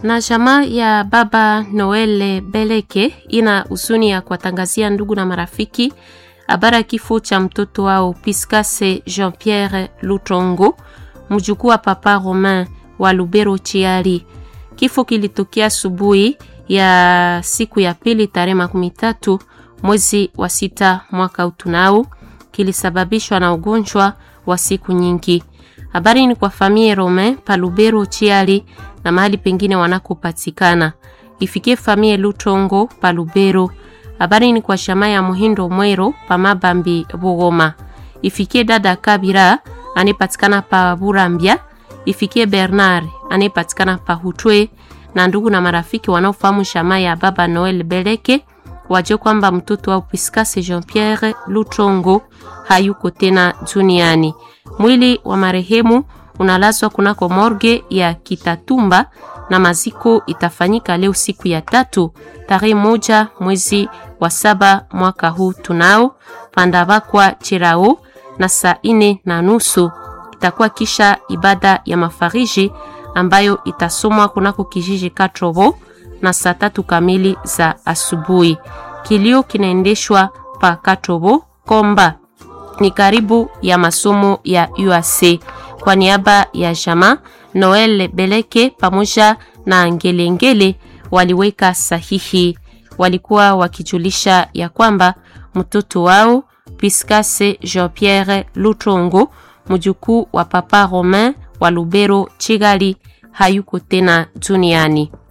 Na jamaa ya baba Noel Beleke ina huzuni ya kuwatangazia ndugu na marafiki habari ya kifo cha mtoto wao Piscase Jean Pierre Lutongo, mjukuu wa papa Romain wa Lubero Chiari. Kifo kilitokea asubuhi ya siku ya pili tarehe makumi tatu mwezi wa sita mwaka utunao, kilisababishwa na ugonjwa wa siku nyingi. Habari ni kwa familia Romain pa Lubero Chiari na mahali pengine wanakopatikana. Ifikie familia Lutongo pa Lubero. Habari ni kwa shama ya Muhindo Mwero pa Mabambi Bugoma. Ifikie dada Kabira anayepatikana pa Burambia. Ifikie Bernard anayepatikana pa Hutwe na ndugu na marafiki wanaofahamu shama ya baba Noel Beleke wajue kwamba mtoto wa Piscase Jean Pierre Lutongo hayuko tena duniani. Mwili wa marehemu unalazwa kunako morgue ya Kitatumba na maziko itafanyika leo siku ya tatu tarehe moja mwezi wa saba mwaka huu tunao pandabakwa Chirao na saa ine na nusu itakuwa kisha ibada ya mafariji ambayo itasomwa kunako kijiji Katrobo na saa tatu kamili za asubuhi. Kilio kinaendeshwa pa Katrobo Komba ni karibu ya masomo ya UAC. Kwa niaba ya jama Noel Beleke pamoja na Ngelengele waliweka sahihi, walikuwa wakijulisha ya kwamba mtoto wao Piscase Jean Pierre Lutongo mjukuu wa papa Romain wa Lubero Chigali hayuko tena duniani.